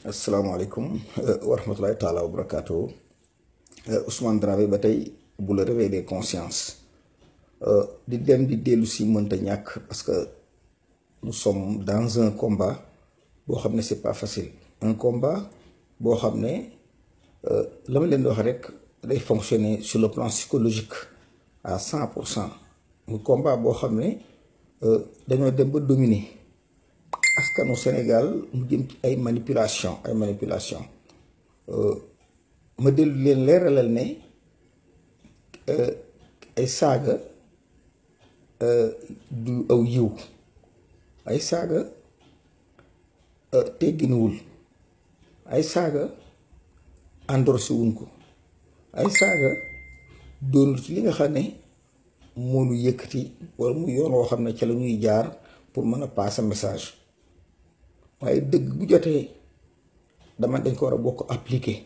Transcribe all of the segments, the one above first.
asalaamaaleykum wa rahmatulahi taala wa barakaatu Ousmane Dramé ba tey bu la réveil des consciences di dem di dellu si mënta ñàkk parce que nous sommes dans un combat boo xam ne c'est pas facile un combat boo xam ne la ma leen di wax rek day fonctionner sur le plan psychologique à cent pour cent mu combat boo xam ne dañoo dem ba dominer askanu Sénégal mu jëm ci ay manipulation ay manipulation ma dellu leen leeralal ne ay saaga du aw yiw ay saaga tegginuwul ay saaga endorsé wuñ ko ay saaga doonul ci li nga xam ne moo nu yëkkati wala mu yoon woo xam ne ca la ñuy jaar pour mën a passer message waaye dëgg bu jotee dama dañ ko war a bokk appliquer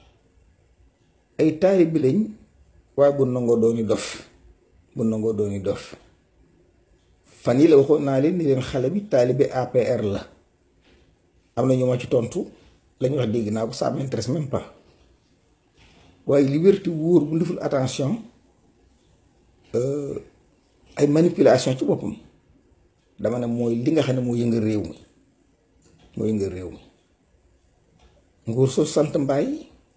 ay taari bi lañ waaye bu nangoo dooni dof bu nangoo dooni dof fan yi la waxoon naa leen ni leen xale bi taalibe APR la am na ñu ma ci tontu lañu wax dégg naa ko ça m'intéresse même pas waaye liberté wóor bu deful attention ay manipulation ci boppam dama ne mooy li nga xam ne moo yëngal réew mi moo yëngal réew mi nguur soo sant mbaay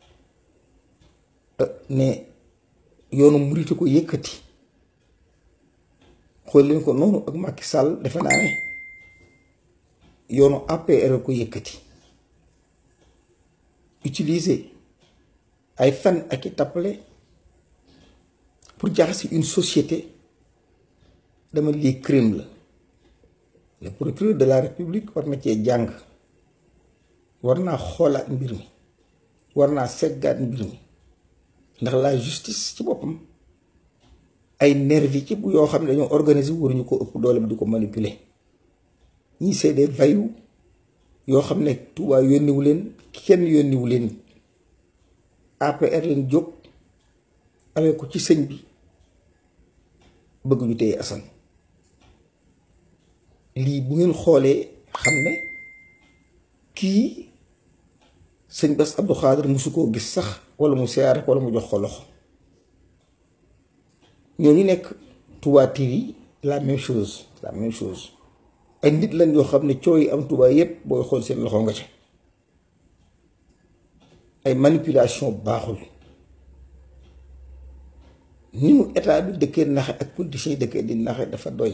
ne yoonu murite ko yëkkati xool leen ko noonu ak Macky Sall defe naa ne yoonu APR ko yëkkati utiliser ay fen ak i tappale pour jaxase une société dama lii crime la le procureur de la république war na cee jàng war naa xoolaat mbir mi war naa seggaat mbir mi ndax la justice ci boppam ay nervi ci bu yoo xam ne dañoo organiser waruñu ko ëpp doole bi di ko manipuler ñii c'est des voyous yoo xam ne Touba yónniwu leen kenn yónniwu leen APR leen jóg amee ko ci sëñ bi bëgg ñu téye Assane lii bu ngeen xoolee xam ne kii sëñ Bass Abdou Khadre musu koo gis sax wala mu siyaare wala mu jox ko loxo ñooñu nekk Touba TV la même chose la même chose ay nit lañ yoo xam ne coow yi am Touba yépp booy xool seen loxo nga ca ay manipulation baaxul ni mu état bi dëkkee naxe ak politiciens yi dëkkee di naxe dafa doy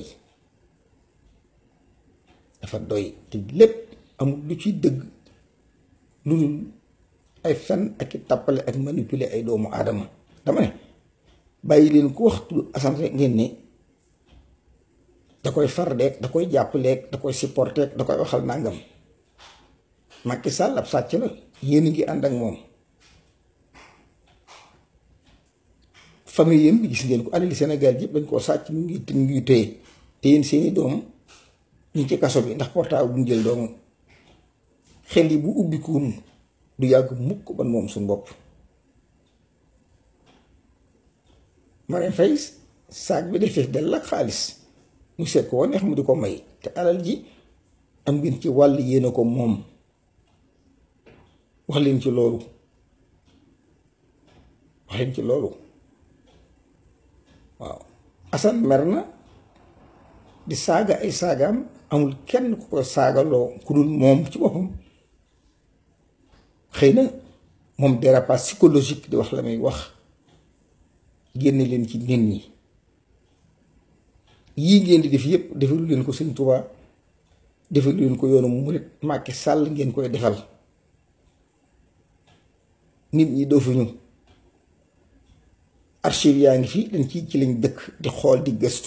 dafa doy te lépp amul lu ci dëgg lu dul ay fen ak i tàppale ak manipuler ay doomu aadama dama ne bàyyi leen ku waxtu Assane rek ngeen ne da koy far deeg da koy jàppaleeg da koy supporter da koy waxal nangam Macky Sall ab sàcc la yéen a ngi ànd ak moom famille yëm bi gis ngeen ko alali Sénégal yëpp dañ koo sàcc mu ngi mu ngi téye te yéen seeni doom ñu ci kaso bi ndax portable bu ñu jël doomu xel yi bu ubbikuun du yàgg mukk ban moom suñu bopp Marème Faye saag bi defee dell ak xaalis mu seet ko neex mu di ko may te alal ji am ngeen ci wàll yéene ko moom wax leen ci loolu wax leen ci loolu waaw Assane mer na di saaga ay saagaam amul kenn ku ko saagaloo ku dul moom ci boppam xëy na moom dérapage psychologique di wax la muy wax génne leen ci nit ñi yii ngeen di def yépp defalu leen ko Sëñ Tuubaa defalu leen ko yoonu murit Macky Sall ngeen koy defal nit ñi doofuñu archive yaa ngi fi dañ ci ci lañ dëkk di xool di gëstu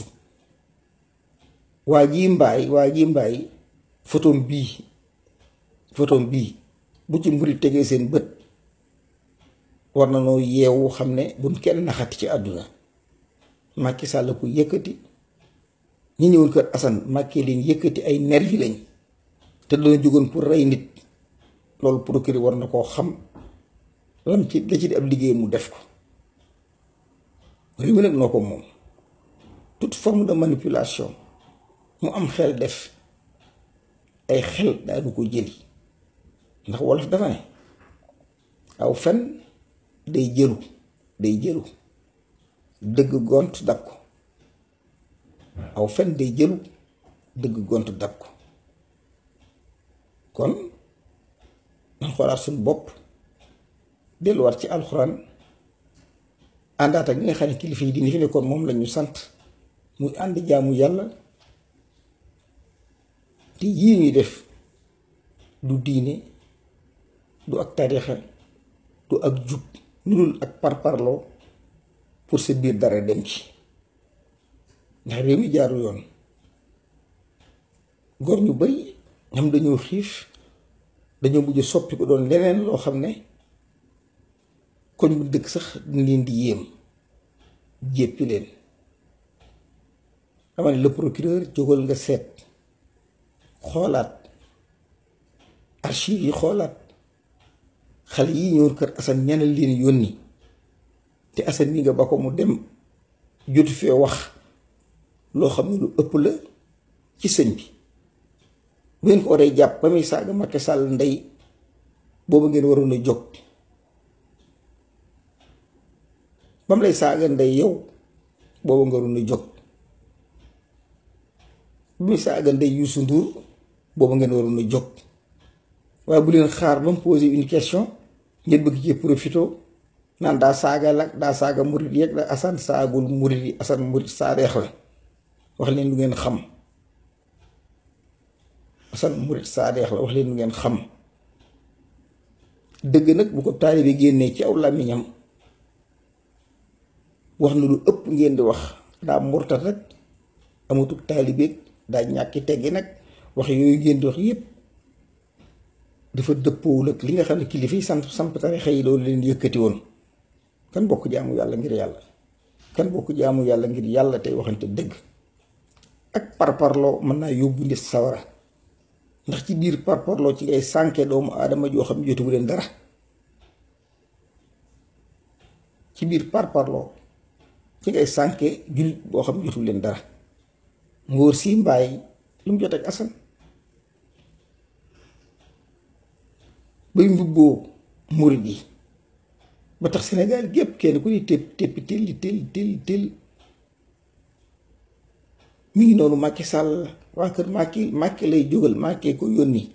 waa jii mbaay waa jii mbaay photom bii photom bii bu ci mburi tegee seen bët war na noo yeewu xam ne buñ kenn naxati ci àdduna Macky Sall ko yëkkati ñi ñëwoon kër Assane Macky leen yëkkati ay nervi lañ te dana jógoon pour rey nit loolu procureur war na koo xam lam ci la ci di ab liggéey mu def ko réew mi nag noo ko moom toute forme de manipulation mu am xel def ay xel daanu ko jëli ndax wolof dafa ne aw fen day jëlu day jëlu dëgg gont dab ko aw fen day jëlu dëgg gont dab ko kon nan xoolaat suñu bopp delluwaat ci alxuraan àndaat ak ñi nga xam ne kilifa yi dina fi nekkoon moom lañu sant muy ànd jaamu yàlla te yii ñuy def du diine du ak tarixa du ak jub lu dul ak parparloo pour sa biir dara dem ci ndax réew mi jaaru yoon góor ñu bari ñam dañoo xiif dañoo mujj soppi ko doon leneen loo xam ne koñ bu dëkk sax dañ leen di yéem jéppi leen xamal ne le procureur jógal nga seet xoolaat archive yi xoolaat xale yi ñëw kër Assane ñeneen leen yónni te Assane mi nga ba ko mu dem jotu fee wax loo xam ne lu ëpp la ci sëñ bi bu ngeen ko waree jàpp ba muy saaga Macky Sall ndey boobu ngeen waroon a jóg ba mu lay saaga ndey yow boobu nga waroon a jóg ba muy saaga ndey Youssou Ndour boobu ngeen waroon a jóg waaye bu leen xaar ba mu posé une question ngeen bëgg ci profito naan daa saaga la daa saaga murit yeeg la Assane saagul murit yi Assane murit saadeex la wax leen lu ngeen xam Assane murit saadeex la wax leen lu ngeen xam dëgg nag bu ko taalibe génnee ci aw làmmiñam wax na lu ëpp ngeen di wax daa murtat rek amatul taalibeeg daa ñàkki teggi nag wax yooyu ngeen di wax yépp dafa dëppoowul ak li nga xam ne kilifa yi sant samp tarixa yi loolu leen yëkkati woon kan bokk jaamu yàlla ngir yàlla kan bokk jaamu yàlla ngir yàlla tey waxante dëgg ak parparloo mën naa yóbbu nit sawara ndax ci biir parparloo ci ngay sànke doomu aadama joo xam ne jotuwu leen dara ci biir parparloo ci ngay sànke jullit boo xam ne jotuwu leen dara ngóor si mbaay lu mu jot ak Assane bay mbubboo murid yi ba tax Sénégal gépp kenn ku ni tépp téppi telli telli telli telli mi ngi noonu Macky Sall waa kër Macky Macky lay jógal Macky ko yónni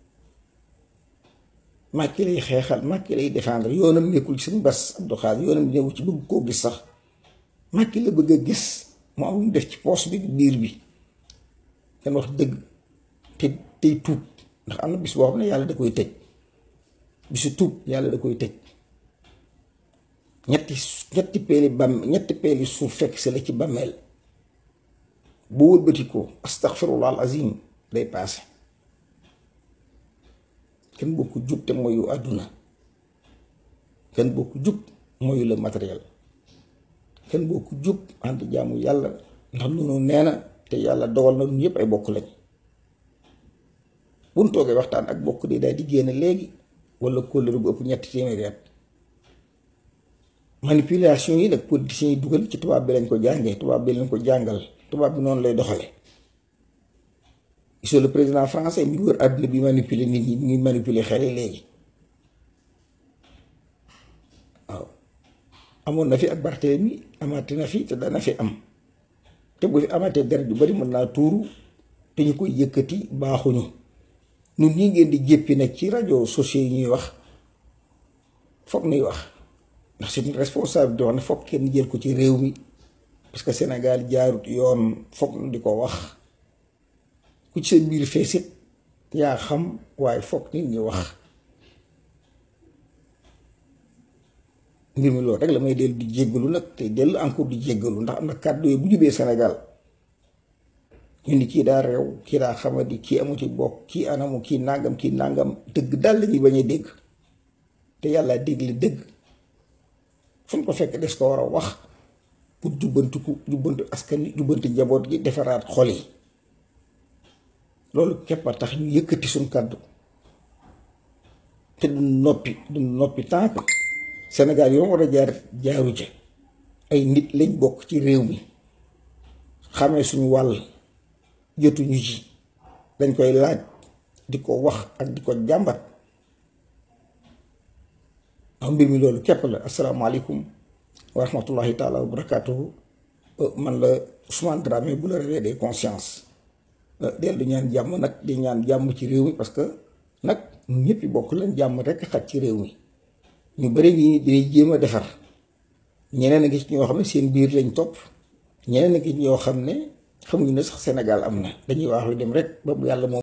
Macky lay xeexal Macky lay défendre yoonam nekkul ci suñu bas Abdou Khadre yoonam nekkul ci bëgg koo gis sax Macky la bëgg a gis mu am mu def ci poos bi biir bi kenn wax dëgg te tey tuub ndax am na bis boo xam ne yàlla da koy tëj bisu tuub yàlla da koy tëj ñetti ñetti peeli bam ñetti peeli suuf fekk si la ci bàmmeel bu wëlbati ko astaghfirullah al azim day paase kenn boo ko jub te mooyu àdduna kenn boo ko jub mooyu la matériel kenn boo ko jub ànd jaamu yàlla ndax noonu nee na te yàlla dogal na ñun yëpp ay bokk lañ buñ toogee waxtaan ak bokk di daal di génn léegi wala kóllëre bu ëpp ñetti téeméeri at manipulation yi nag politiciens yi dugal ci tubaab bi lañ ko jàngee tubaab bi lañ ko jàngal tubaab bi noonu lay doxale gisoo le président français mi wër àdduna bi manipuler nit ñi mi ngi manipuler xel yi léegi waaw amoon na fi ak Barthélemy amaate na fi te dana fi am te bu fi amatee deret yu bari mën naa tuuru te ñu koy yëkkati baaxuñu ñun ñi ngeen di jéppi nag ci rajo sociaux yi ñuy wax foog nuy wax ndax c'est une responsabilité wax ne foog kenn jël ko ci réew mi parce que Sénégal jaarut yoon foog nu di ko wax ku ci sa biir feesit yaa xam waaye foog nit ñi wax mbir mi loolu rek la may dellu di jéggalu nag te dellu encore di jéggalu ndax am na kàddu yi bu jubee Sénégal ñu ni kii daa réew kii daa xamadi kii amu ci bokk kii anamu kii nàngam kii nàngam dëgg daal la ñuy bañ a dégg te yàlla dégg li dëgg fu ñu ko fekk des ko war a wax pour jubbantiku jubbantu askan wi jubbanti njaboot gi defaraat xol yi loolu képp a tax ñu yëkkati suñ kàddu te du noppi du noppi tànk Sénégal yoo war a jaar jaaru ca ay nit lañ bokk ci réew mi xamee suñu wàll jotuñu ci dañ koy laaj di ko wax ak di ko jàmbat am mbir mi loolu képp la asalaamaaleykum wa rahmatullahi taala wa barakaatuhu man la Ousmane Dramé bu la réveil des consciences dellu ñaan jàmm nag di ñaan jàmm ci réew mi parce que nag ñëpp bokk leen jàmm rek xaj ci réew mi ñu bëri ñi di jéem a defar ñeneen a ngi ci ñoo xam ne seen biir lañ topp ñeneen a ngi ci ñoo xam ne xamuñu ne sax Sénégal am na dañuy wax lu dem rek ba bu yàlla moom